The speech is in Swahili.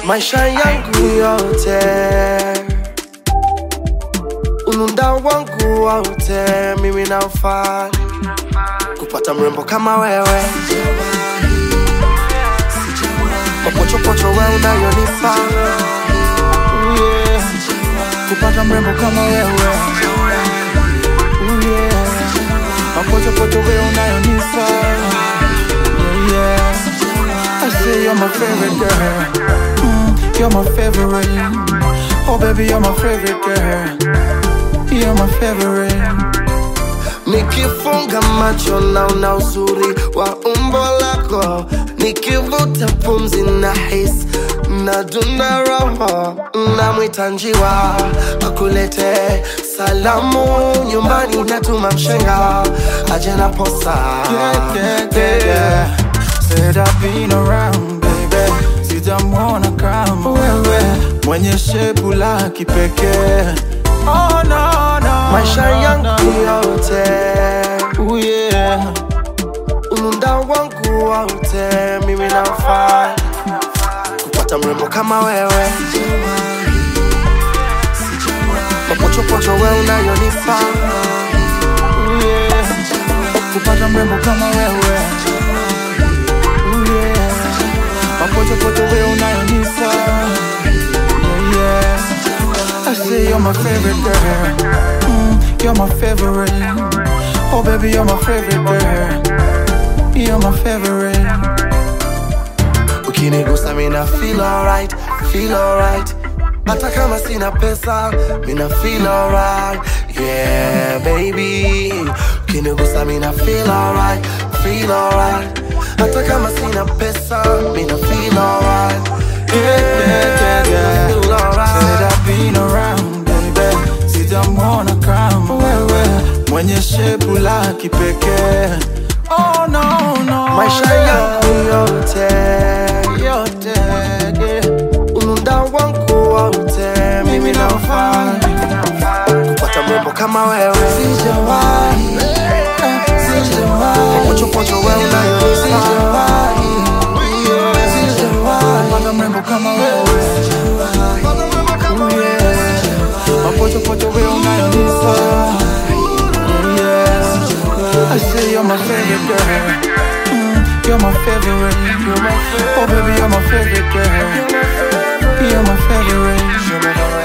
maisha yangu yote, ununda wangu wote, mimi naufaa kupata mrembo kama wewe, mapochopocho we unayonipa Ooh, yeah. kupata mrembo kama wewe Ooh, yeah. mapochopocho we unayonipa yeah, yeah. I say you're my favorite girl mm, You're my favorite Oh baby you're my favorite girl You're my favorite Nikifunga macho naona uzuri wa umbo lako, nikivuta pumzi na hisi nadunda roho, namwita njiwa akulete salamu nyumbani, natuma mshenga aje na posa yeah, yeah, yeah, yeah. Said I've been around baby Sijamwona kama wewe Mwenye shepu la kipekee Oh no no maisha no, yangu no. yote, Ooh, yeah. ununda wangu wote, mimi nafaa kupata mrembo kama wewe, mapochopocho we unayonipa Ooh, yeah. Kupata mrembo kama wewe Ooh, yeah. Mapochopocho we unayonisa yeah, yeah. I say you're my favorite girl mm, You're my favorite Oh baby you're my favorite girl You're my favorite ukinigusa mina feel alright, feel alright hata kama sina pesa mina feel alright yeah baby ukinigusa mina feel alright, feel alright hata kama sina pesa mina feel alright yeah, yeah, yeah. feel Said alright I've been around baby Sijamwona kama wewe Mwenye shepu la kipekee Oh no no maisha yangu yote yote yeah. ununda wangu wote mimi naufaa kupata mrembo kama wewe Sijawahi, sijawahi, pochopocho we unayonisa sijawahi, kupata mrembo kama wewe Ooh, yeah. Mapochopocho we unayonisa Yeah, yeah. I say you're my favorite girl Mm, You're my favorite Oh baby you're my favorite girl You're my favorite